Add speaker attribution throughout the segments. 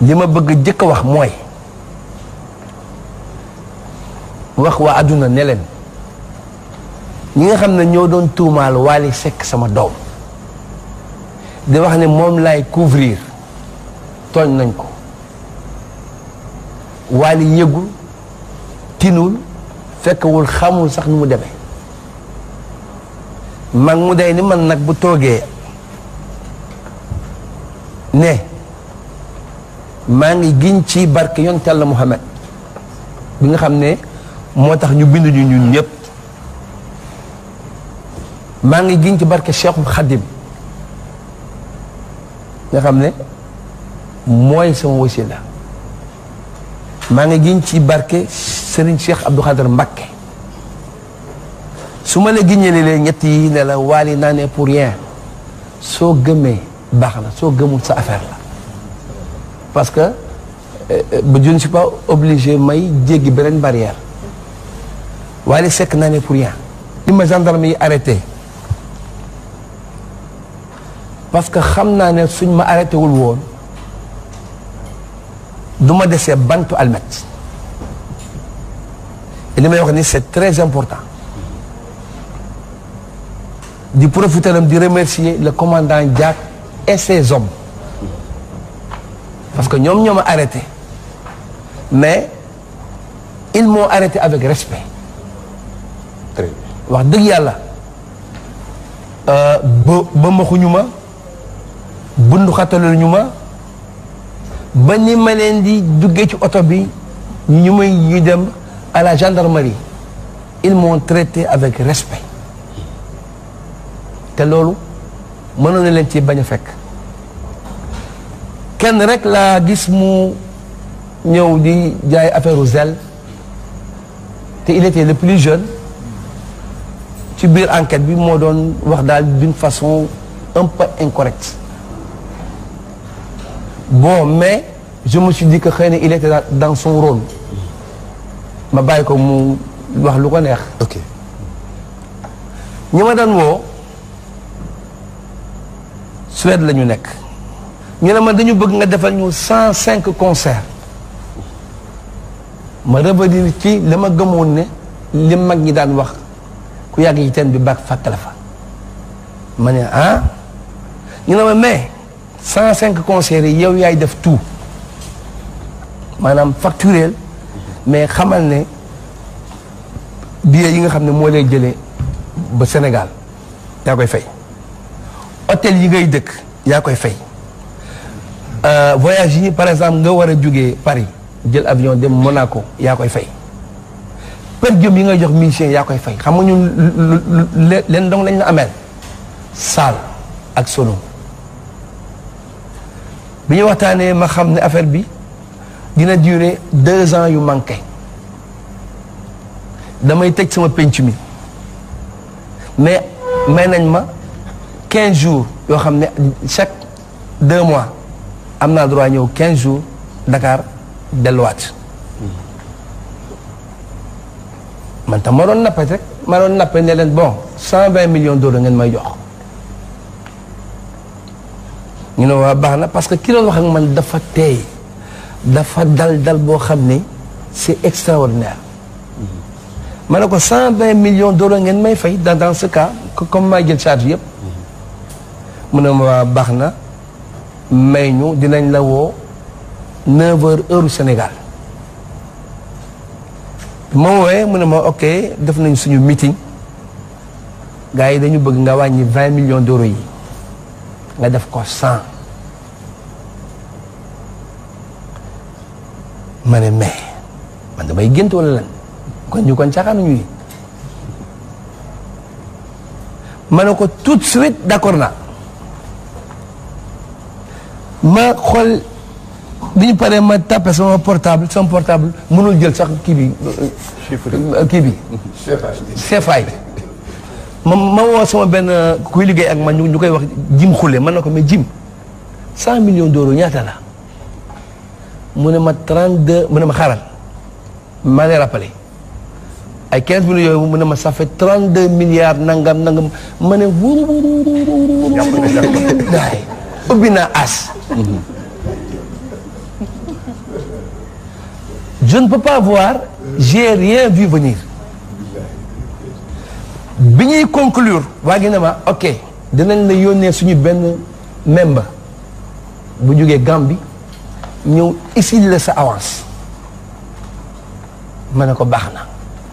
Speaker 1: li ma bëgg jëkk a wax mooy wax waa àdduna ne leen ñi nga xam ne ñoo doon tuumaal Wally Seck sama doom di wax ne moom laay couvrir tooñ nañ ko Wally yëgul tinul fekkewul xamul sax nu mu demee mag mu day ni man nag bu toogee ne maa ngi giñ ci barke yonent Yàlla Muhammad bi nga xam ne moo tax ñu bind ñu ñun ñëpp maa ngi giñ ci barke Cheikhul Khadim nga xam ne mooy sama wasila maa ngi giñ ci barke Serigne Cheikh Abdou Khader Mbacké su ma la giññee leen ñett yi ne la Wally naa ne pour rien soo gëmee baax na soo gëmul sa affaire la parce que ba je ne suis pas obligé may jéggi beneen barrière Wally Seck naa ne pour rien li ma gendarme yi arrêté parce que xam naa ne suñ ma arrêté wul woon du ma desee bantu almet li may wax ni c'est très important di profiter di remercier le commandant Diack et ses hommes parce que ñoom ñoo ma arrêté mais ils m'ont arrêté avec respect
Speaker 2: très bien
Speaker 1: wax dëgg yàlla ba ba maxuñu ma bundu xatalul ñu ma ba ni ma leen di duggee ci oto bi ñu may ñu dem à la gendarmerie ils m'ont traité avec respect te loolu mënoon na leen ci bañ a fekk kenn rek laa gis mu ñëw di jaay affaire u zel te il était le plus jeune ci biir enquête bi moo doon wax daal d'une façon un peu incorrecte bon mais je me suis dit que xëy na il était dans son rôle ma bàyyi ko mu wax lu ko neex
Speaker 2: ok
Speaker 1: ñi ma daan woo Suède la ñu nekk ñu ne ma dañu bëgg nga defal ñu cent cinq concerts ma revenir ci li ma gëmoon ne li mag ñi daan wax ku yàgg ci teen bi baax fàkk la fa ma ne ah ñu ne ma mais cent cinq concerts yi yow yaay def tout maanaam facturel mais xamal ne billets yi nga xam ne moo lay jëlee ba Sénégal yaa koy fay hôtel yi ngay dëkk yaa koy fay voyage yi par exemple nga war a jógee Paris jël avion dem Monaco yaa koy fay per diem yi ngay jox musicien yaa koy fay xam nga ñun leen dong lañ la ameel salle ak solo bi ñu waxtaanee ma xam ne affaire bi dina durer deux ans yu manqué damay tëj sama penc mi mais may nañ ma quinze jours yoo xam ne chaque deux mois am naa droit ñëw quinze jours Dakar delluwaat man tam ma doon nappe rek ma doon nappe ne leen bon cent vingt millions d'euros ngeen may jox ñu ne waa baax na parce que ki doon wax ak man dafa teey dafa dal dal boo xam ne c'est extraordinaire ma ne ko cent vingt millions d'euros ngeen may fay dans dans ce cas comme may jël charge yëpp mu ne ma waa baax na may ñu dinañ la woo neuf heures heure Sénégal ma woowee mu ne ma ok def nañ suñu meeting gars yi dañu bëgg nga wàññi vingt millions d'euros yi nga def ko cent ma ne mais man damay gént wala lan kon ñu kon caaxaanuñu yi ma ne ko tout de suite d'accord naa ma xool bi ñu paree ma tapé sama portable sama portable mënul jël sax kii bi kii bi seefaay ma ma woo sama benn kuy liggéey ak man ñu koy wax jim xule man na ko mais jim cent millions d'euros ñaata la mu ne ma trente deux mu ne ma xaaral maa lay rappelé ay quinze millions yooyu mu ne ma ça fait trente deux milliards nangam nangam ma ne wóor daay ubbi naa as je ne peux pas voir j'ai rien vu venir bi ñuy conclure waa gi ne ma ok dinañ la yónnee suñu benn membre bu jógee Gambie ñëw ici la sa avance ma ne ko baax na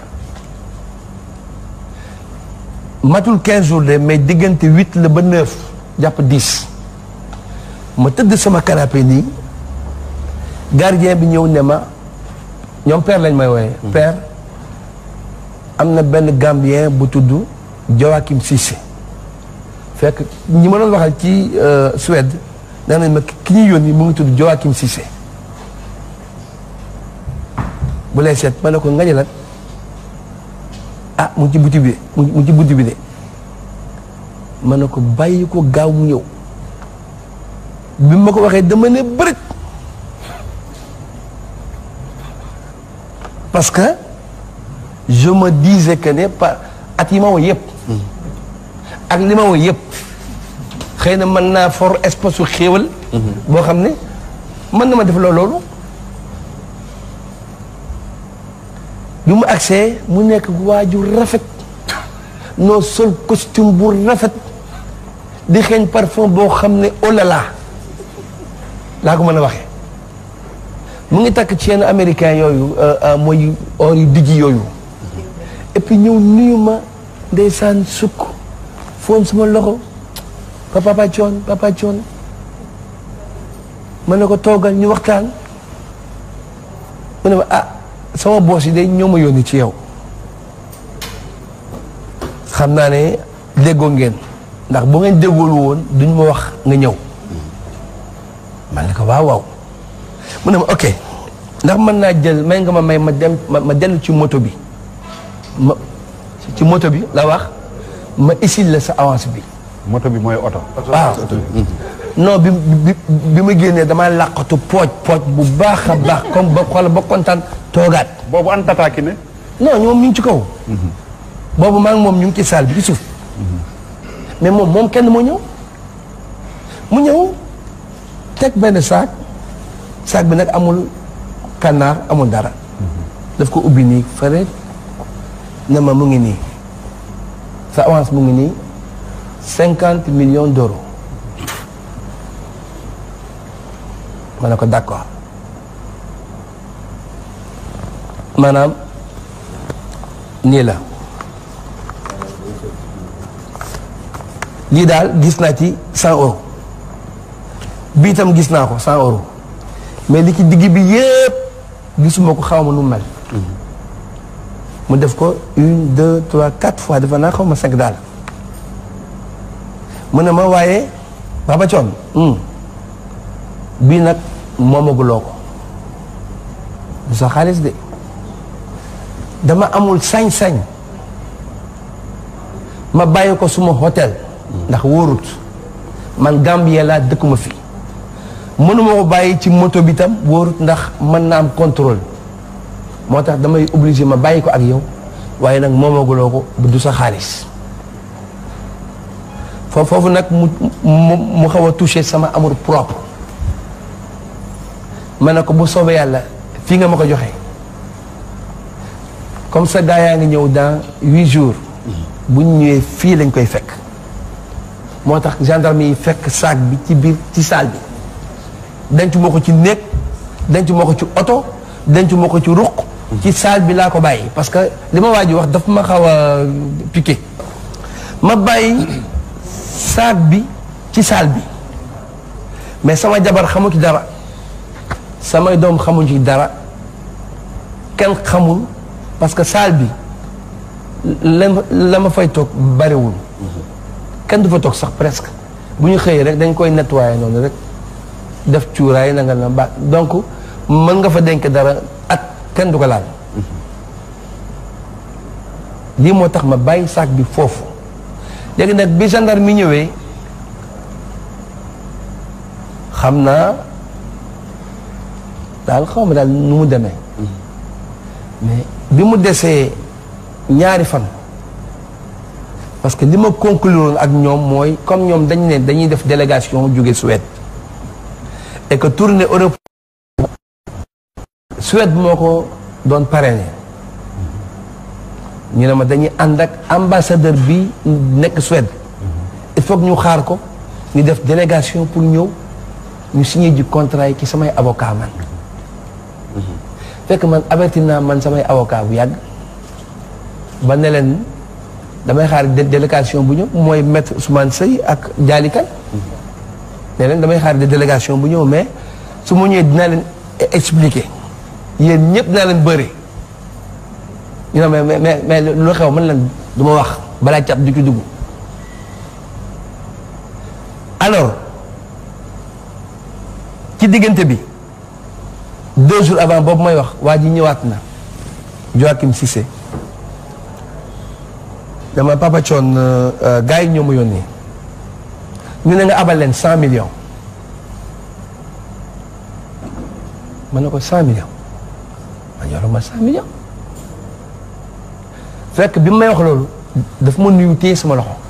Speaker 1: matul 15 jours de mais diggante huit la ba neuf jàpp dix ma tëdd sama canapé nii gardien bi ñëw ne ma ñoom père lañ may wooye père am na benn gambien bu tudd Joachim Cissé fekk ñi ma doon waxal ci Suède nee nañ ma ki ñu yónni mu ngi tudd Joachim Cissé bu lay seet ma ne ko ngañe lan ah mu ngi ci buti bi de mu ngi ci buti bi de ma ne ko bàyyi ko gaaw mu ñëw bi ma ko waxee dama ne bërëj parce que je me disais que ne pa at yi ma woo yëpp ak li ma woo yëpp xëy na mën naa for espace su xéewal boo xam ne mën na ma def loolu loolu bi mu agsee mu nekk waaju rafet noo sol costume bu rafet di xeeñ parfum boo xam ne oh là là laa ko mën a waxee mu ngi takk ci yenn américain yooyu mooy or yu dijji yooyu et puis ñëw nuyu ma ndeysaan sukk foon sama loxo papa papa coon papa coon ma ne ko toogal ñu waxtaan mu ne ma ah sama boos yi de ñoo ma yónni ci yow xam naa ne déggoo ngeen ndax bu ngeen déggoolu woon duñ ma wax nga ñëw man ne ko waaw waaw mu ne ma ok ndax mën naa jël may nga ma may ma dem ma dellu ci moto bi ma ci moto bi la wax ma isil la sa avance bi
Speaker 2: moto bi mooy oto.
Speaker 1: waaw non bi bi bi ma génnee damaa làqatu pooj pooj bu baax a baax comme ba xool ba kontaan toogaat
Speaker 2: boobu an tataaki ne.
Speaker 1: non ñoom ñu ngi ci kaw boobu maa ngi moom ñu ngi ci salle bi ci suuf mais moom moom kenn moo ñëw mu ñëw teg benn saak saak bi nag amul kànnaar amul dara daf ko ubbi nii fële ne ma mu ngi nii sa avance mu ngi nii cinquante millions d'euros ma ne ko d'accord maanaam nii la lii daal gis naa ci cent euros bii itam gis naa ko cent euros mais li ci digg bi yépp gisuma ko xaw ma nu mu mel mu def ko une deux trois quatre fois dafa naa xaw ma cinq daal mu ne ma waaye Papa Thione bii nag moomaguloo ko du sa xaalis de dama amul sañ-sañ ma bàyyi ko suma hôtel ndax wóorut man Gambie laa dëkkuma fi mënuma ko bàyyi ci moto bi tam wóorut ndax mën na am contrôle moo tax damay obligé ma bàyyi ko ak yow waaye nag moomaguloo ko du sa xaalis foofu foofu nag mu mu mu xaw a touché sama amour propre ma ne ko bu soobee yàlla fii nga ma ko joxe comme ça gaa yaa ngi ñëw dans huit jours bu ñu ñëwee fii lañ koy fekk moo tax gendarme yi fekk sac bi ci biir ci salle bi denc moo ko ci néeg denc moo ko ci oto denc moo ko ci ruq ci salle bi laa ko bàyyi parce que li ma waa ji wax dafa ma xaw a piqué ma bàyyi sac bi ci salle bi mais sama jabar xamu ci dara samay doom xamuñ ci dara kenn xamul parce que salle bi la la ma fay toog bariwul kenn du fa toog sax presque bu ñu xëyee rek dañ koy nettoyer noonu rek def cuuraay na nga na ba donc mën nga fa denc dara at kenn du ko laal lii moo tax ma bàyyi sac bi foofu léegi nag bi gendarme mi ñëwee xam naa daal xaw ma daal nu mu demee mais bi mu desee ñaari fan parce que li ma conclure ak ñoom mooy comme ñoom dañ ne dañuy def délégation jóge Suède et que tournée Europe Suède moo ko doon parrainé ñu ne ma dañuy ànd ak ambassadeur bi nekk Suède il faut que ñu xaar ko ñu def délégation pour ñëw ñu signé ji contrat yi ci samay avocat man fekk man averti naa man samay avocat bu yàgg ba ne leen damay xaar délégation bu ñëw mooy maître Ousmane Seye ak Dialikan ne leen damay xaar délégation bu ñëw mais su ma ñëwee dinaa leen expliquer yéen ñëpp dinaa leen bëri ñu ne mais mais mais lu xew man leen du ma wax balaa cat du ci dugg alors ci diggante bi deux jours avant boobu may wax waa ji ñëwaat na Joachim Cissé dama Papa Thion gars yi ñoo ma yónnee ñu ne nga abal leen cent millions ma ne ko cent millions ma yoruma cent millions fekk bi may wax loolu daf ma nuyu téye sama loxo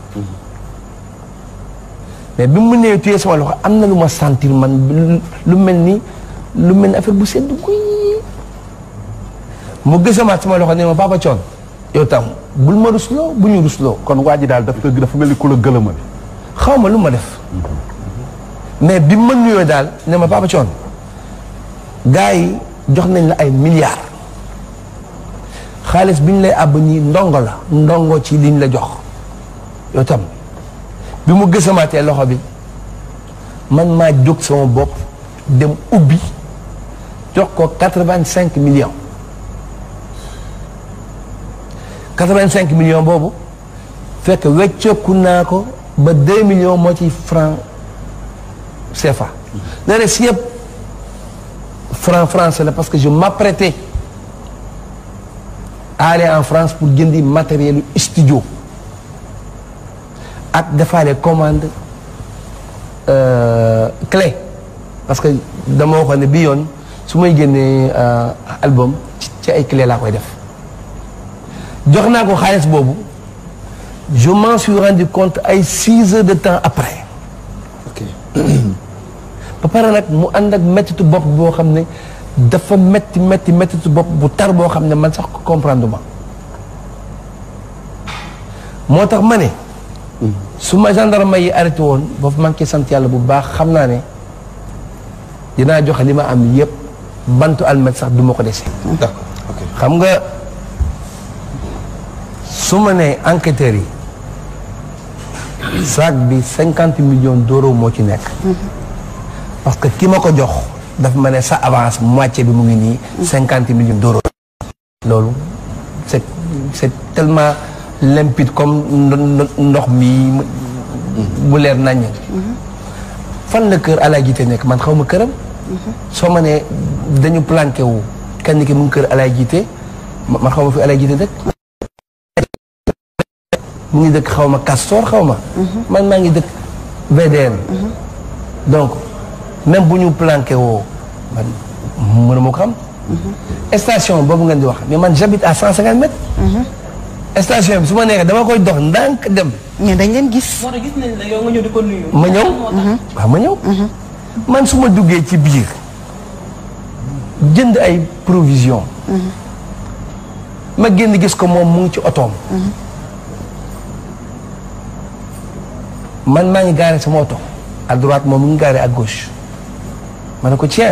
Speaker 1: mais bi mu nee téye sama loxo am na lu ma sentir man lu mel ni lu mel ni affaire bu sedd guy mu gisamaat sama loxo ne ma Papa Thion yow tam bul ma rusloo bu ñu rusloo
Speaker 2: kon waa ji daal dafa dafa mel ni ku la gëlëmal.
Speaker 1: xaw ma lu ma def mais bi ma nuyoo daal ne ma Papa Thion gars yi jox nañ la ay milliards xaalis bi ñu lay àbb ñii ndongo la ndongo ci liñ la jox yow tam bi mu gësamaatee loxo bi man maa jóg sama bopp dem ubbi jox ko quatre-vingt-cinq millions quatre-vingt-cinq millions boobu fekk wecceeku naa ko ba deux millions moo ci franc CFA. le reste yëpp franc français la parce que je m'apprêtais à aller en France pour jëndi matériel studio ak defaale commande clé parce que dama waxoon ne bii yoon su may génnee album ci ay clé laa koy def jox naa ko xaalis boobu je m'en suis rendu compte ay six heures de temps après
Speaker 3: ok
Speaker 1: ba pare nag mu ànd ak mettitu bopp boo xam ne dafa metti metti mettitu bopp bu tar boo xam ne man sax comprendre ma moo tax ma ne su ma gendarme yi arrêté woon boobu man ki sant yàlla bu baax xam naa ne dinaa joxe li ma am yépp bantu almet sax du ma ko dese
Speaker 3: d'accord ok
Speaker 1: xam nga su ma nee enquêteurs yi sac bi cinquante millions d'euros moo ci nekk parce que ki ma ko jox daf ma ne sa avance moitié bi mu ngi nii cinquante millions d'euros loolu c'est c'est tellement limpide comme ndo- ndox mi bu leer naññ fan la kër Alaaji Jiite nekk man xaw ma këram soo ma nee dañu planqué wu kenn ki mu ngi kër Alaaji Jiite ma- man xaw ma fi Alaaji Jiite dëkk mu ngi dëkk xaw ma Castor xaw ma man maa ngi dëkk VDN donc même bu ñu planqué woo man mënu ma ko xam station boobu ngeen di wax mais man j'habite à cent cinquante mètres station bi su ma neexee dama koy dox ndànk dem
Speaker 4: mais dañ leen gis.
Speaker 5: moo tax gis nañ la yow nga ñëw di ko nuyu.
Speaker 1: ma ñëw waaw ma ñëw man su ma duggee ci biir jënd ay provision ma génn gis ko moom mu ngi ci otoom man maa ngi gaare sama oto à droite moom mu ngi gaare à gauche ma ne ko tiens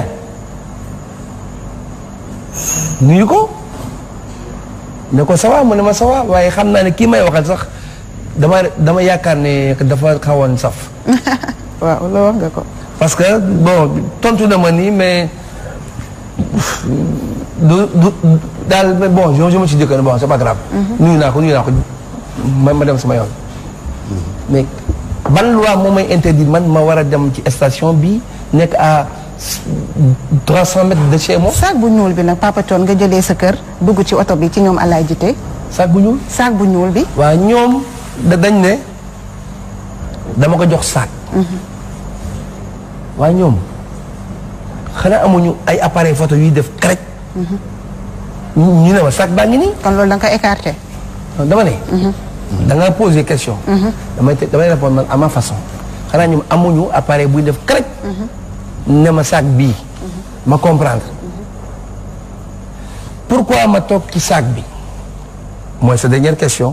Speaker 1: nuyu ko ne ko ça va mu ne ma ça va waaye xam naa ne kii may waxal sax dama dama yaakaar ne dafa xawoon saf
Speaker 4: waaw loolu wax nga ko.
Speaker 1: parce que bon tontu na ma nii mais du du daal mais bon je je me suis dit que bon c'est pas grave. nuyu naa ko nuyu naa ko ma ma dem sama yoon. mais ban loi moo may interdire man ma war a dem ci station bi nekk à 300 mètres de chez moi.
Speaker 4: saak bu ñuul bi nag Papa Thione nga jëlee sa kër dugg ci oto bi ci ñoom Alaay Jite
Speaker 1: sac bu ñuul.
Speaker 4: saak bu ñuul bi.
Speaker 1: waa ñoom da dañ ne dama ko jox sac. waaye ñoom xanaa amuñu ay appareil photo yuy def crec. ñu ñu ne ma sac baa ngi nii.
Speaker 4: kon loolu da nga ko écarté.
Speaker 1: non dama ne. da nga poser question. damay te damay répondre man à ma façon. xanaa ñoom amuñu appareil buy def crec. ne ma sac bii. ma comprendre. pourquoi ma toog ci sac bi mooy sa dernière question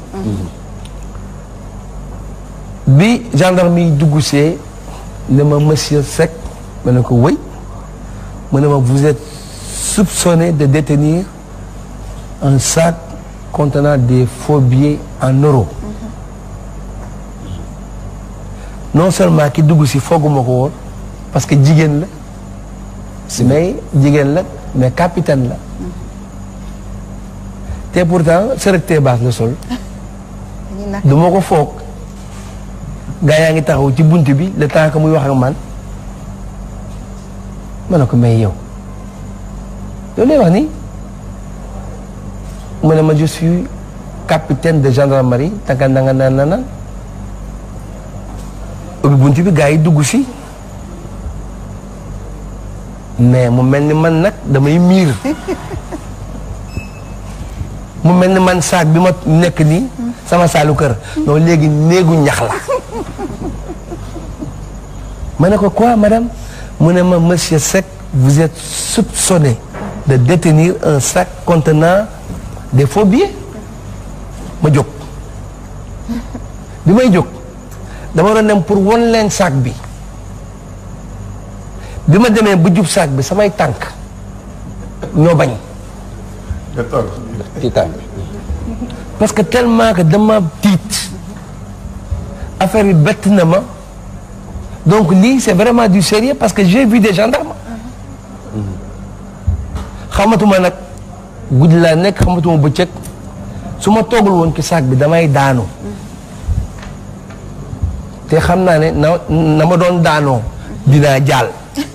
Speaker 1: bi gendarme yi dugg see ne ma monsieur Seck ma ne ko wëy mu ne ma vous êtes soupçonné de détenir un sac contenant des faux billets en euros non seulement ki dugg si fooguma ko woon parce que jigéen la mais jigéen la mais capitaine la te pourtant serecté baas la sol
Speaker 4: dañuy nax
Speaker 1: du ma ko foog gaa yaa ngi taxaw ci bunt bi le temps que muy wax ak man ma ne ko may yow loolu lay wax nii mu ne ma je suis capitaine de gendarmerie tanga nanga na na na ubbi bunt bi gaa yi dugg si mais mu mel ni man nag damay miir mu mel ni man saak bi ma nekk nii sama saalu kër non léegi néegu ñax la ma ne ko quoi madame mu ne ma monsieur Seck vous êtes soupçonné de détenir un sac contenant des faux billets ma jóg bi may jóg dama doon dem pour won leen sac bi bi ma demee ba jub sac bi samay tànk ñoo bañ
Speaker 3: ci tànk
Speaker 1: parce que tellement que dama tiit affaire bi bett na ma donc lii c'est vraiment du sérieux parce que j'ai vu des gendarmes xamatuma nag guddi laa nekk xamatuma bëccëg su ma toogul woon ci sac bi damay daanu te xam naa ne na na ma doon daanoo dinaa jaal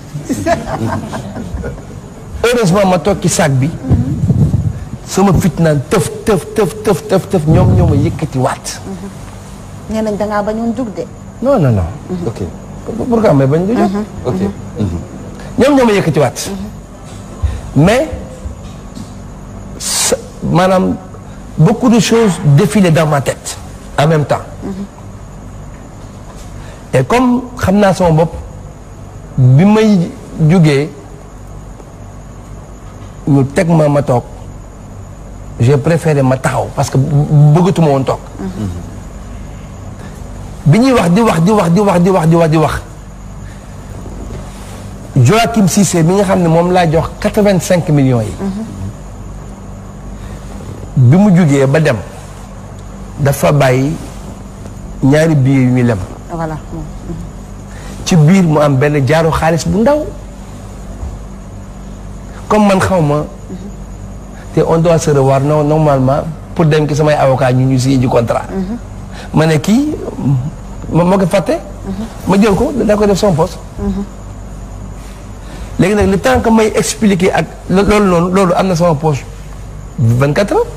Speaker 1: heureusement ma toog ci sac bi sama fit naan tëf tëf tëf tëf tëf tëf ñoom ñoo ma yëkkati waat
Speaker 4: nee nañ dangaa bañoon jug de
Speaker 1: non non non
Speaker 3: ok
Speaker 1: pourquoi may bañ du jot
Speaker 3: ok
Speaker 1: ñoom ñoo ma yëkkati waat mais sa- maanaam beaucoup de choses défilaient dans ma tête en même temps et comme xam naa sama bopp bi may jógee ñu teg ma ma toog j'ai préféré ma taxaw parce que bëggatuma woon toog bi ñuy wax di wax di wax di wax di wax di wax di wax Joachim Cissé mi nga xam ne moom laa jox quatre-vingt-cinq millions yi bi mu jugee ba dem dafa bàyyi ñaari billets yu ñu lem
Speaker 4: voilà
Speaker 1: ci biir mu am benn jaaru xaalis bu ndaw comme man xaw ma te on doit se revoir non normalement pour dem ki samay avocat ñu ñu signé ji contrat ma ne kii ma ma ko fàtte ma jël ko daa ko def son poste léegi nag le temps que may expliquer ak lo- loolu noonu loolu am na sama poche vingt quatre heures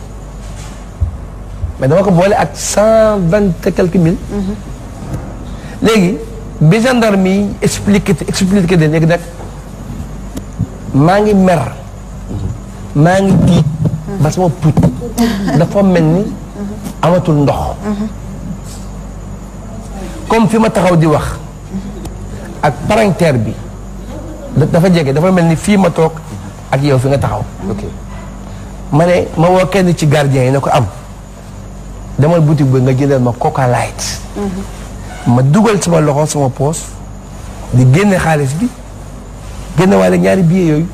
Speaker 1: mais dama ko boole ak cent vingt et quelques mille léegi bi gendarme yi expliqué expliqué de léegi nag maa ngi mer maa ngi tiit ba sama put dafa mel ni amatul ndox comme fi ma taxaw di wax ak parentère bi da- dafa jege dafa mel ni fii ma toog ak yow fi nga taxaw
Speaker 3: ok
Speaker 1: ma ne ma woo kenn ci gardien yi ne ko am demal boutique bi nga jëndal ma coca light ma dugal sama loxo sama poos di génne xaalis bi génne waale ñaari billets yooyu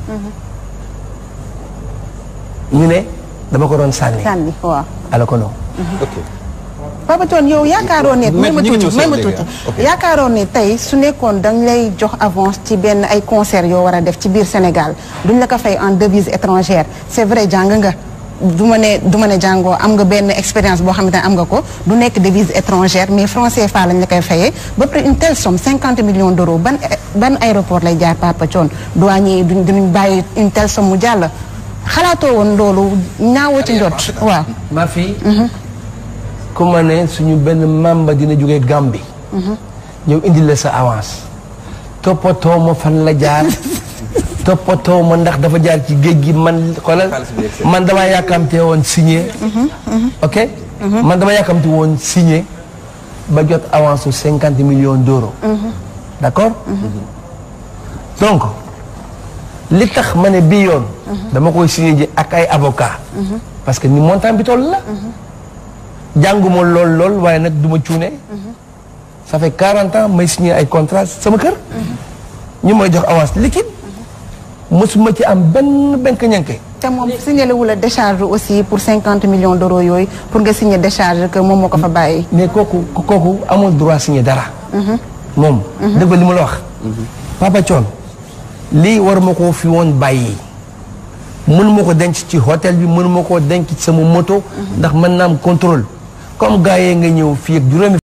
Speaker 1: ñu ne dama ko doon sànni
Speaker 4: sànni waaw
Speaker 1: ala ko non
Speaker 3: ok
Speaker 4: Papa Thione yow yaakaaroon ne
Speaker 3: Mais
Speaker 4: may ma
Speaker 3: ñu ngi
Speaker 4: tuuti
Speaker 3: ñëw
Speaker 4: may
Speaker 3: si
Speaker 4: ma
Speaker 3: léegi,
Speaker 4: tuuti
Speaker 3: ah. Ok.
Speaker 4: yaakaaroon ne tey su nekkoon dañ lay jox avance ci benn ay concert yoo war a def ci biir Sénégal duñ la ko fay en devise étrangère c'est vrai jàng nga du ma ne du ma ne jàngoo am nga benn expérience boo xamante ne am nga ko du nekk devise étrangère mais franc CFA lañ la koy fayee ba pare une telle somme cinquante millions d'euros ban ban aéroport lay jaar Papa Thione douanier yi duñ duñ bàyyi une telle somme mu jàll xalaatoo woon loolu ñaawoo ci njot waaw
Speaker 1: ma fille ku ma ne suñu benn membre dina jógee Gambie ñëw indi la sa avance toppatoo ma fan la jaar toppatoo ma ndax dafa jaar ci géej gi man xoolal
Speaker 3: Xaalis bi yegg si.
Speaker 1: man dama yàkkamte woon signé ok man dama yàkkamte woon signé ba jot avance su cinquante millions d'euros d'accord donc li tax ma ne bii yoon dama koy signé ji ak ay avocat parce que ni montant bi toll la jànguma lool lool waaye nag du ma cuune ça fait 40 ans may signé ay contrat sama kër ñu may jox avance liquide mosuma ci am benn benk ñanke
Speaker 4: te moom signalé wu la décharge aussi pour cinquante millions d'euros yooyu pour nga signer décharge que moom moo ko fa bàyyi.
Speaker 1: mais kooku kooku amul droit signé dara moom dëgg li ma la wax Papa Thione lii war ma koo fi woon bàyyi mënuma ko denc ci hôtel bi mënuma koo denc ci sama moto ndax mën naa am contrôle comme gars yee nga ñëw fii ak juróomi